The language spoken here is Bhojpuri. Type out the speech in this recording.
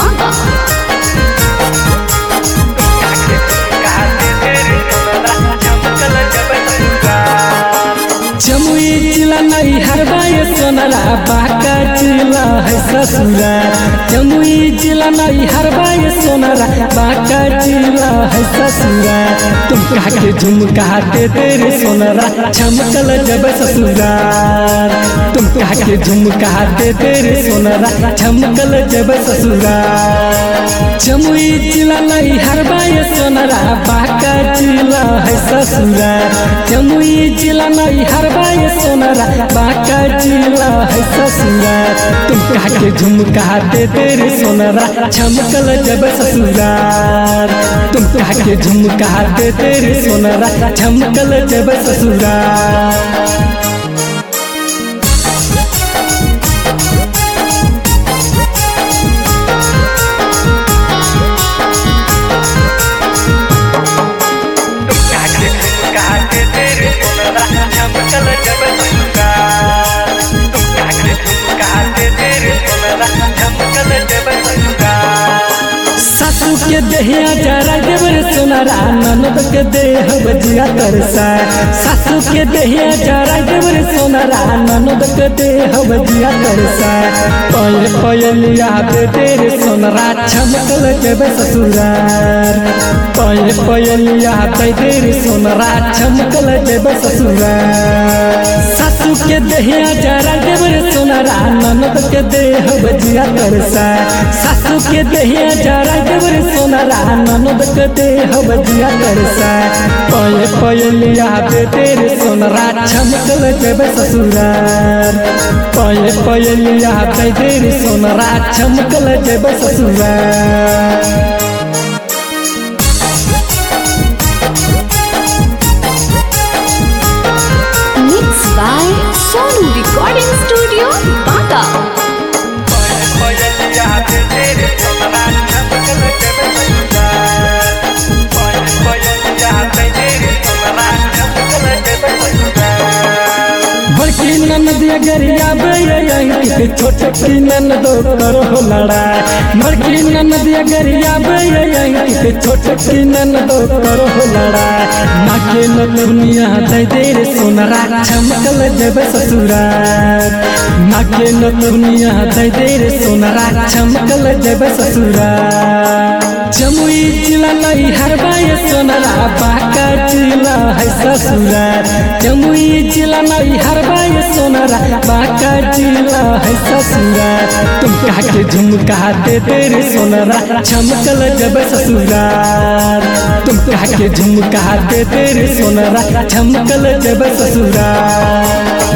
बाबा जमुई जिला नहीं हरबाए सोनरा बाका जिला है ससुरा जमुई जिला नहीं हरबाए सोनरा बाका जिला है ससुरा तुम कहा के झुमका दे तेरे सोनरा चमकल जब ससुरा तुम कहा के झुमका दे तेरे सोनरा चमकल जब ससुरा जमुई जिला नहीं हरबाए सोनरा बाका जिला है ससुरा जमुई जिला नहीं हरबाए सोनरा बाका जिला है ससुरा तुम कहा के झुमका दे तेरे सोनरा चमकल जब ससुरा तुम कहा के झुमका दे तेरे सोनरा चमकल जब ससुरा सासू के देहिया जरा देवर सोनारा ननद के देह बजिया तरसा सासू के देहिया जरा देवर सोनारा ननद के देह बजिया तरसा पय पयलिया दे तेरे सोनारा चमकल जब ससुरार पय पयलिया दे तेरे सोनारा चमकल जब ससुरार सासू के देहिया जरा देवर सोनारा ननद के देह बजिया तरसा सासू के देहिया जरा देवर सोनारा ननद के देह बजिया तरसा पय पयलिया दे तेरे सोनारा चमकल जब ससुरार पय पयलिया दे तेरे सोनारा चमकल जब ससुरार mix by Sonu recording studio बाबा बड़की ननदिया गरिया बेयंकी छोटकी ननदो करो लड़ाई बड़की ननदिया गरिया बेयंकी छोटकी ननदो करो लड़ाई नाके न दुनिया दे दे रे सोनरा चमकल जब ससुरार नाके न दुनिया दे दे रे सोनरा चमकल जब ससुरार जमुई जिला नहीं हरबाए सोनरा बाका जिला है ससुरार जमुई जिला नहीं हरबाए सोनरा बाका जिला है ससुरार तुम कहा के झुमका दे तेरे सोनरा चमकल जब ससुरार तुम कहा के झुमका दे तेरे सोनरा चमकल जब ससुरार